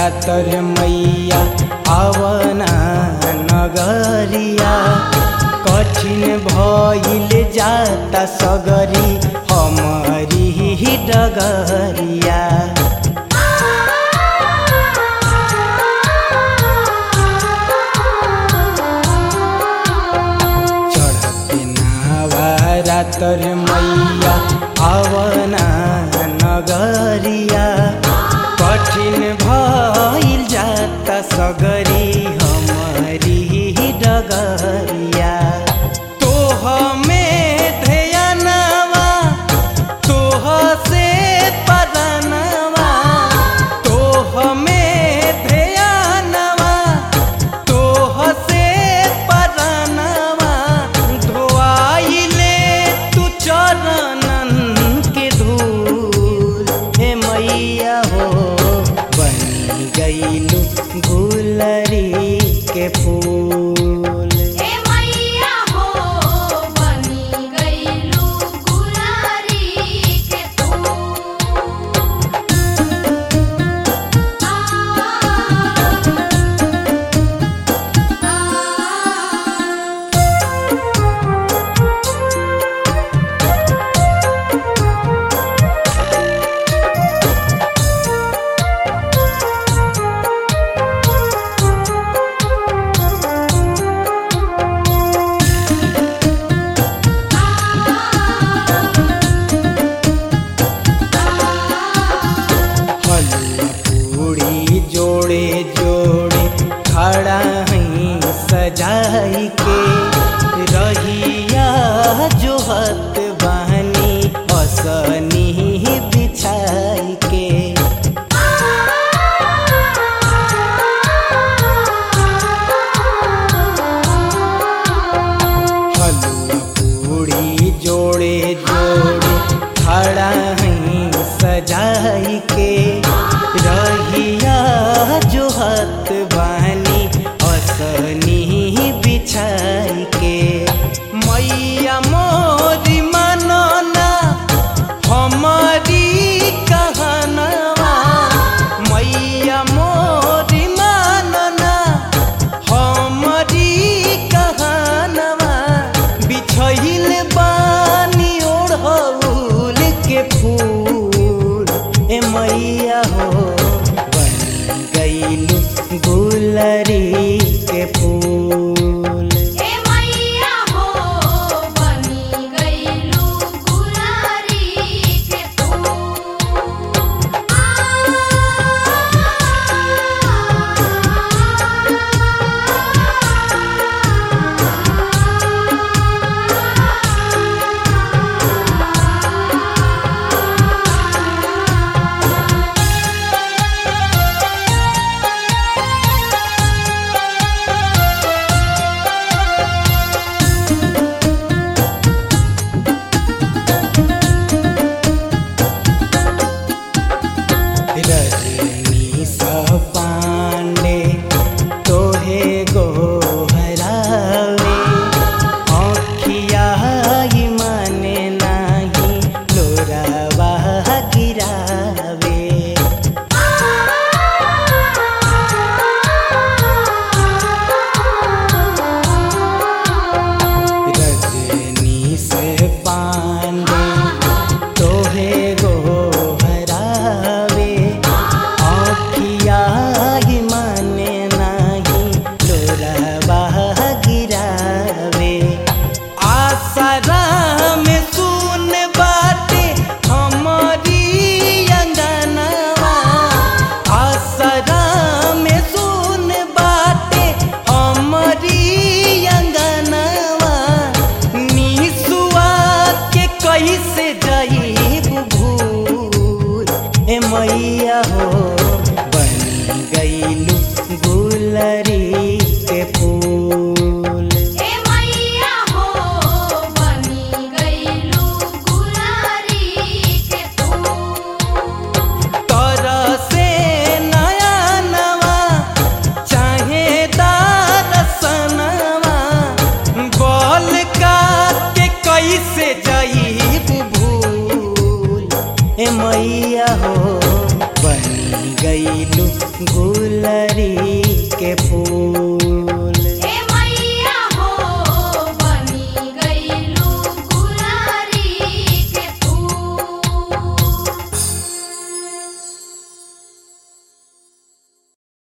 रातर मैया आवना नगरिया कठिन भइल जाता सगरी हमारी डगरिया चढ़ते नावा रातर मैया आवना नगरिया कठिन भइल जाता सगरी हमारी डगरिया तोह में ध्यानवा तोह से पदनवा तोह में ध्यानवा तोह से पदनवा धोआइले तू चरणन के धूल हे मैया हो बनी गईलू गुलरी के फूल हे मैया हो बनी गईलू गुलारी के तू हलवा पूड़ी जोड़े जोड़े खड़ा हई सजाई के रहिया जो हत बहनी असनी बिछाई के हलवा पूड़ी जोड़े जोड़े खड़ा हई सजाई के रहिया जो हत बानी असनी बिछाई के मैया मोरी मनना हमारी कहनवा मैया मोरी मनना हमारी कहनवा बिछहिल बानी ओढ़ौल के फूल ए मैया हो बन गईलू गुलरी के फूल हे मैया हो बनी गईलू गुलारी के तू रजनी सा पांडे तोहे गोहरावे आँखिया ही माने नाही लोरावा गिरावे रजनी से पांडे तोहे गोहरावे आँखिया ही माने नाही लोरावा गिरावे आसरा में सुन बाटे हमारी अंगनवा आसरा में सुन बाटे हमारी अंगनवा निसुआ के कैसे जाइब भूल ए मैया हो बन गईलू गुलरी के फूल हे मैया हो बनी गईलू गुलारी के तू तोरा से नया नवा चाहे दारसनवा बोल का के कैसे जाइब भूल ए मैया हो बन गईलू गुल गुलरी के फूल